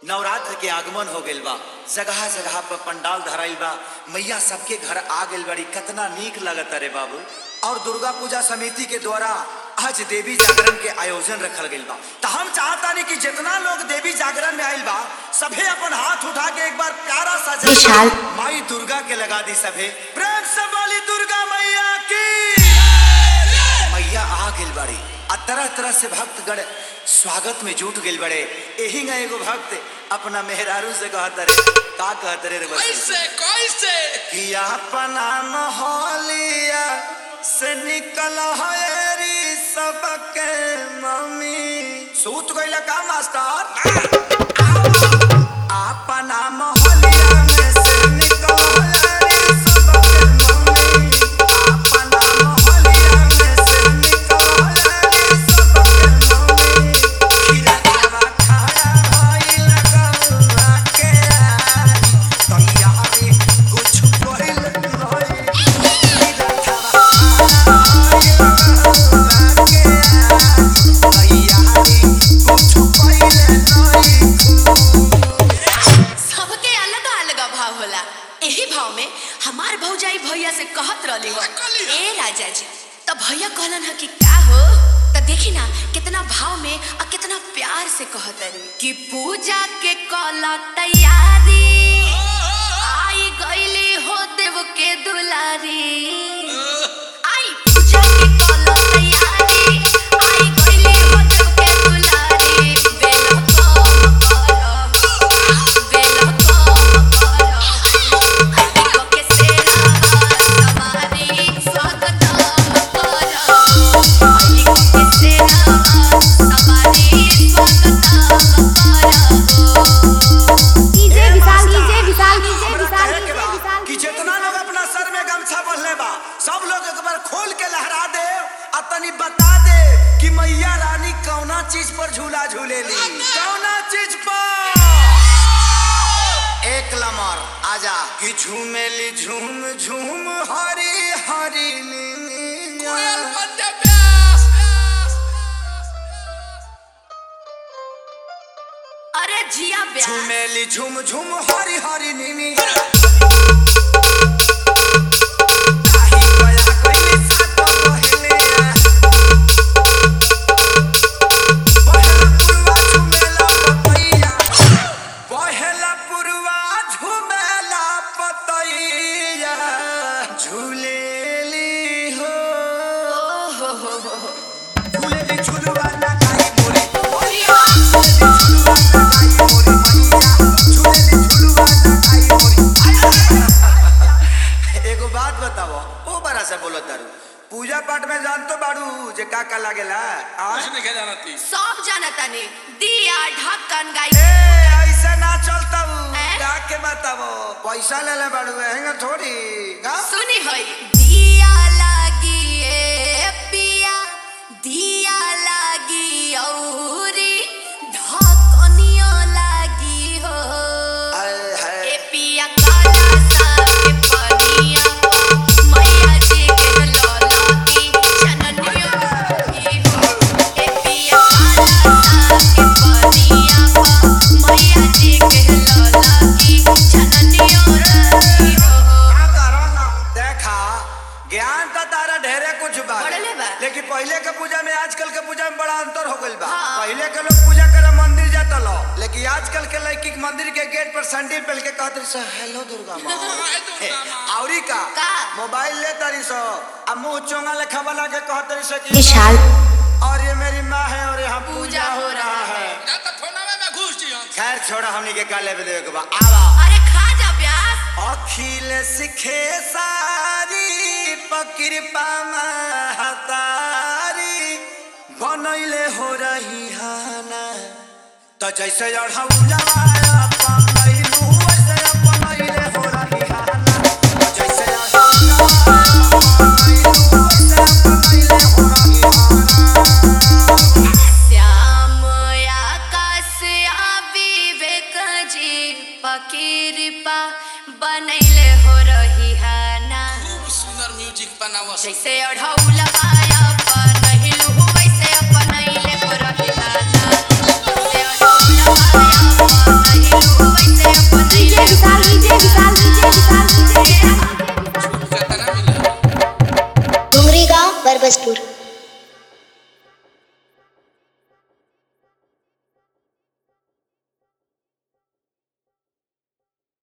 नवरात्र के आगमन हो गइल बा जगह जगह पर पंडाल धराइल बा मैया सबके घर आ गइल बड़ी कितना नीक लगता रे बाबू और दुर्गा पूजा समिति के द्वारा आज देवी जागरण के आयोजन रखल गइल बा तो हम चाहतानी कि जितना लोग देवी जागरण में आइल बा सभे अपन हाथ उठा के एक बार प्यारा सा जय विशाल। माई दुर्गा के लगा दी सभे प्रेम से बोली दुर्गा मैया की मैया आ गइल बड़ी आ तरह तरह से भक्तगण स्वागत में जुट गइल बड़े एही ना एगो भक्त अपना मेहरारू से कहत रे का कहत रे रे बस कैसे कैसे कि अपना मोहलिया से निकल हरी सबके मम्मी सूत गइल का मास्टर अपना मोहलिया में से निकल हरी सबके मम्मी अपना मोहलिया में से निकल हरी सबके मम्मी खिलखिला खाया होई लगौला के आई तैयारी कुछ कइल नहीं सबके अलग अलग भाव होला एही भाव में हमार भौजाई भैया से कहत रहली हो कहली हो? ए राजा जी तो भैया कहलन ह कि का हो तो देखी ना कितना भाव में और कितना प्यार से कहत रही कि पूजा के कला तैयारी आई गईली हो देव के दुलारी आई पूजा के कला तैयारी आई गईली हो देव के दुलारी बेलो कम करो बेलो कम करो आई के सेरा सवारी स्वागतम करो आई के सेरा सवारी स्वागतम करो DJ Vishal DJ Vishal DJ हमरा विशाल कहे के डीजे बा विशाल कि जितना लोग अपना सर में गमछा बंधले बा सब लोग एक बार खोल के लहरा दे आ तनी बता दे कि मैया रानी कौना चीज पर झूला झूलेली कौना चीज पर एक लमर आजा कि झूमेली झूम झूम हरी हरी कोयल नीनिया। बंदे प्यास अरे जिया ब्याह झूमेली झूम झूम हरी हरी नीनी ताही गया गइली सात बहेलिया। बहेला पुरवा झुमेला पतैया। बहेला पुरवा झुमेला पतैया। झूलेली हो झूलेली झुलवा ना खाई मोरी मोरिया। झूलेली झुलवा ना खाई मोरी मैया। झूलेली झुलवा ना खाई मोरी एगो बात बताओ ओ बड़ा से बोलो तारू पूजा पाठ में जान तो बाड़ू जे का का लागेला आ? कुछ नहीं कह जाना थी सब जानता ने दिया ढक्कन गाई ए ऐसे ना चलता हूँ हैं? का के बताओ पैसा ले ले बाड़ू हैंगा थोड़ी का सुनी होई दिया लागी ए पिया दिया लागी औरी ढकनियो लागी हो आय हाय ए पिया काला सा के पनिया मैया जी के लौला की जननियो लागी हो ए पिया काला सा के पनिया मैया जी के लौला की जननियो लागी हो का करो ना देखा ज्ञान तो तारा ढेरे कुछ बा बढ़ले बा। लेकिन पहले के पूजा में आजकल के पूजा में बड़ा अंतर हो गइल बा हाँ। पहले के लोग पूजा करे मंदिर जाता लो लेकिन आजकल के लड़की के मंदिर के गेट पर सैंडल पहन के कहत रही सो हेलो दुर्गा माँ हाय दुर्गा माँ। औरी का का? मोबाइल ले तारी सो अब मुंह चोंगा लेखा वाला के कहत रही सो कि विशाल। और ये मेरी माँ है और यहाँ पूजा पूजा हो हो रहा रहा है ना तो फोनवे में घुस जी हम खैर छोड़ा हमनी के काले पे देवे के बा आवा अरे खा जा प्यास अखिल सिखे सारी पकृपा महतारी बनैले हो रही हाना तो जैसे अढ़ौला अपनैलू वैसे अपनैले हो रही हाना तो जैसे अढ़ौला अपनैलू वैसे अपनैले हो रही हाना श्याम आकाश आ विवेक जी पकिरपा बनैले हो रही हाना खूब सुंदर म्यूजिक बनावा जैसे अढ़ौला आया बनहिलु वैसे अपनैले हो रही हाना जैसे अढ़ौला आया बनहिलु परबसपुर